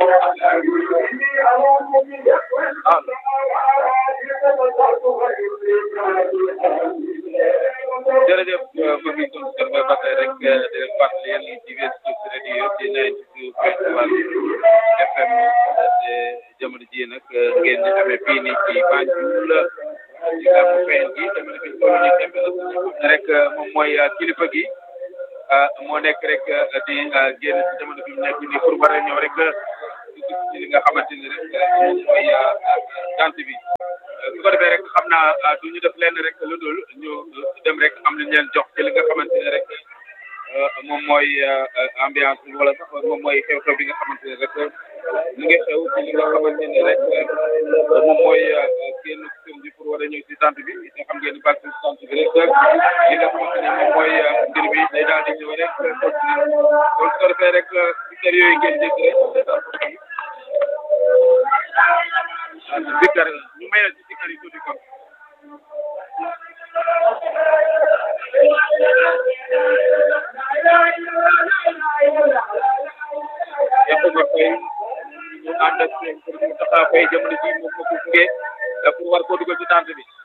jërëjëf mbokk yi kon kër ba tey rek di leen fàttali yéen ci West Coast Radio ci 92.1 FM te jamono ji nag ngeen di amee fii nii ci Banjul ci gàmmu feen gi jamono bi toll nii tembe la ne rek moom mooy kilifa gi moo nekk rek di génn ci jamono bi mu nekk nii pour war a ñëw rek ci li nga xamante ni rek moom mooy tant bi su ko defee rek xam naa du ñu def lenn rek lu dul ñu dem rek am lu ñu leen jox ci li nga xamante ne rek moom mooy ambiance bi wala sax moom mooy xew-xew bi nga xamante ne rek mu ngi xew ci li nga xamante ne rek moom mooy génn sëñ bi pour war a ñëw si tant bi nga xam ngeen ni bàq si tant bi rek li nga xamante ne moom mooy mbir bi day daal di ñëw rek continuer kon su ko defee rek si kër yooyu ngeen dégg rek Zikar ñu may la ci zikar yi tuuti kon Yakuba Faye ñu ànd ak seen pour mu taxaw fay jamono ji moom moo ko gunge pour war koo dugal ci tànt bi